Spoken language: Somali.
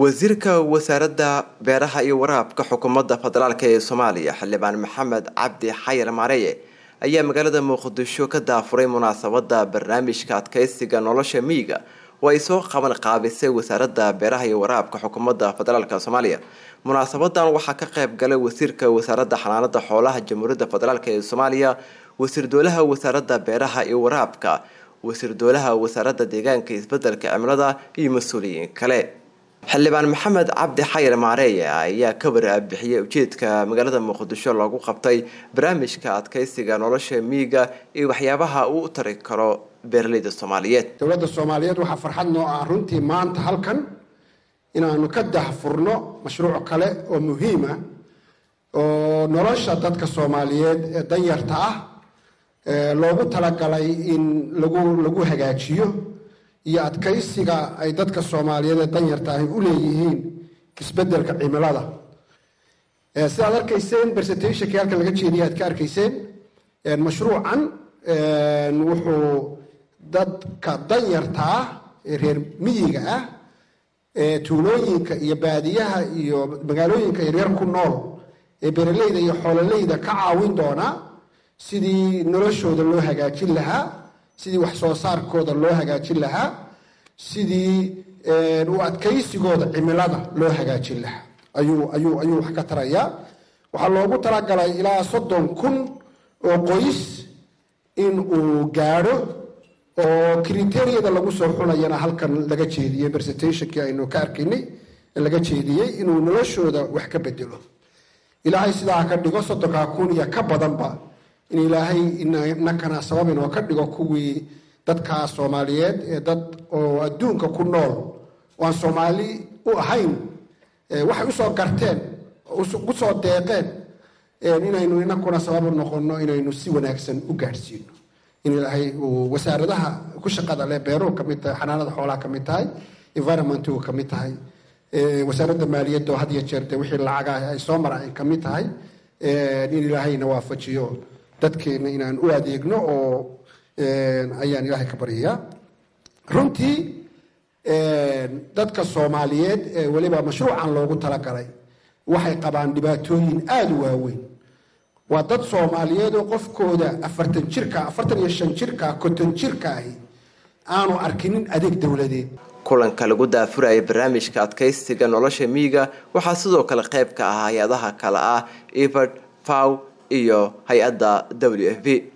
wasiirka wasaaradda beeraha iyo waraabka xukuumadda federaalk ee soomaaliya xildhibaan maxamed cabdi xayar maareye ayaa magaalada muqdisho ka daafuray munaasabada barnaamijka adkeysiga nolosha miyiga oo ay soo qaban qaabisay wasaaradda beeraha iyo waraabka xukuumadda federaalk soomaaliya munaasabadan waxaa ka qayb galay wasiirka wasaaradda xanaanada xoolaha jamhuuriyadda federaalk ee soomaaliya wasiir dowlaha wasaaradda beeraha iyo waraabka wasiir dowlaha wasaaradda deegaanka isbedelka cimilada iyo mas-uuliyiin kale xildhibaan maxamed cabdi xayar maareeye ayaa ka warbixiyey ujeedka magaalada muqdisho loogu qabtay barnaamijka adkeysiga nolosha miyiga iyo waxyaabaha uu u tari karo beeraleyda soomaaliyeed dowladda soomaaliyeed waxaa farxad noo ah runtii maanta halkan inaanu ka dahfurno mashruuc kale oo muhiim ah oo nolosha dadka soomaaliyeed ee danyarta ah loogu talagalay in lagu lagu hagaajiyo iyo adkaysiga ay dadka soomaaliyeed ee danyarta ahi u leeyihiin isbedelka cimilada sidaad arkayseen presentationkii halkan laga jeediyay aad ka arkayseen mashruucan wuxuu dadka danyarta ah ee reer miyiga ah ee tuulooyinka iyo baadiyaha iyo magaalooyinka yaryar ku nool ee beeraleyda iyo xoololeyda ka caawin doonaa sidii noloshooda loo hagaajin lahaa sidii wax soo saarkooda loo hagaajin lahaa sidii u adkaysigooda cimilada loo hagaajin lahaa ayuu ayuu ayuu wax ka tarayaa waxaa loogu talagalay ilaa soddon kun oo qoys in uu gaadho oo kriteriyada lagu soo xunayana halkan laga jeediyey presentationkii aynu ka arkaynay laga jeediyey inuu noloshooda wax ka bedelo ilaahay sidaa ka dhigo soddonkaa kun iyo ka badanba in ilaahay inakana sabab inoo ka dhigo kuwii dadka soomaaliyeed ee dad oo adduunka ku nool oo aan soomaali u ahayn waxay usoo garteen usoo deeqeen inaynu inakuna sabab u noqono inaynu si wanaagsan u gaadhsiino in ilaahay uu wasaaradaha ku shaqada leh beeruhu kamid tahay xanaanada xoolaha kamid tahay environmentu kamid tahay wasaaradda maaliyadda oo had iyo jeer dee wixii lacaga ay soo maraan kamid tahay in ilaahayna waafajiyo dadkeena inaan u adeegno oo ayaan ilaahay ka baryayaa runtii dadka soomaaliyeed ee weliba mashruucan loogu talagalay waxay qabaan dhibaatooyin aada u waaweyn waa dad soomaaliyeed oo qofkooda afartan jirka afartan iyo shan jirka konton jirka ahi aanu arkinin adeeg dowladeed kulanka lagu daafurayay barnaamijka adkeysiga nolosha miyiga waxaa sidoo kale qayb ka ah hay-adaha kale ah evard faw iyo hay-adda w f b